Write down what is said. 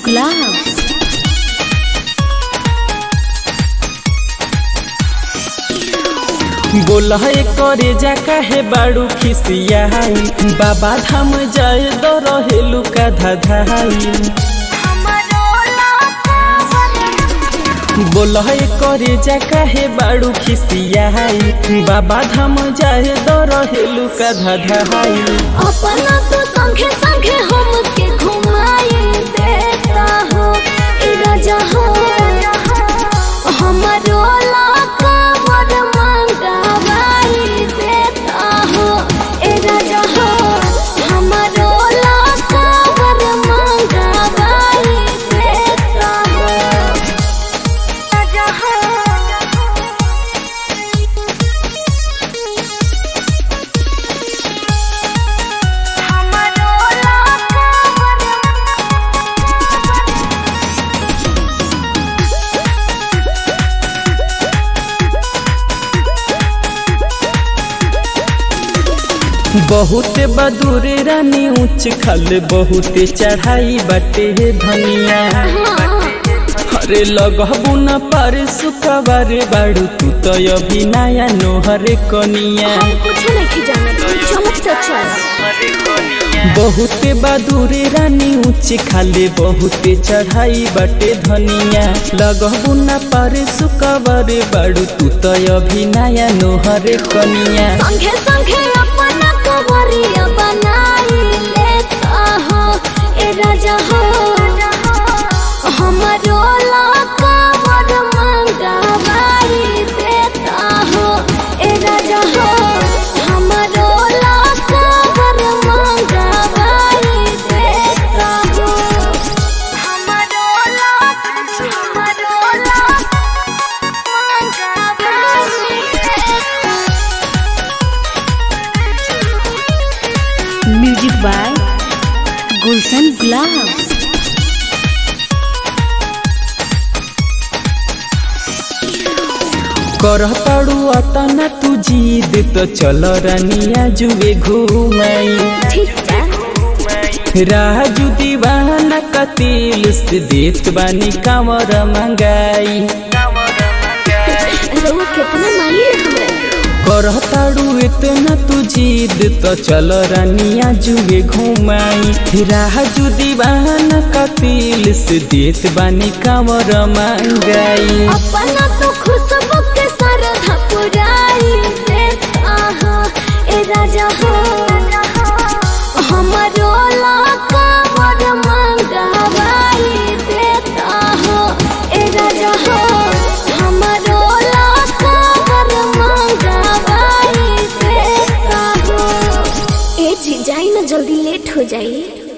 Gloves. बोला करे जा काहे बाड़ू खिसियाई बाबा धाम जाए दो रहेलू का धाधाई बोला करे जा काहे बाड़ू खिसियाई बाबा धाम जाए दो रहेलू का धाधाई अपना तो संगे संगे हमके घुमाए देता हो ए राजा हो हमारो लाका वर मंगवाई देता हो ए राजा हो हमारो लाका वर मंगवाई देता हो राजा हो बहुत बदूर रानी ऊंच खल बहुत चढ़ाई बटे धनिया अरे लगबू न पर सुखबर बाड़ू तू तो अभी नया नोहर कनिया कुछ नहीं जाना चमक तो चल बहुत बदूर रानी ऊंच खाले बहुत चढ़ाई बटे धनिया लगबू न पर सुखबर बाड़ू तू तो अभी नया नोहर कनिया संगे संगे अपना कवरिया बनाई लेता हो ए राजा हो हमारो लाका वर मंगवाई देता हो ए राजा हो हमारो लाका वर मंगवाई देता हो हमारो लाका हमारो लाका मंगवाई देता म्यूजिक बाय गुलशन गुलाब कर पड़ू अतना तू जीद तो चल रानिया जुए घूमाई ठीक बा राजू दीवाना कतिल से देत बानी कामर मंगाई रउआ कितना मानी हमरा कर ताड़ू इतना तू जीद तो चल रानिया जुए घूमाई राजू दीवाना कतिल से देत बानी कामर मंगाई अपना तो खुशबू के सरधा पुराई देता हो ए राजा हो हमारो लाका वर मंगवाई देता हो ए राजा हो हमारो लाका वर मंगवाई देता हो ए जी जाई ना जल्दी लेट हो जाई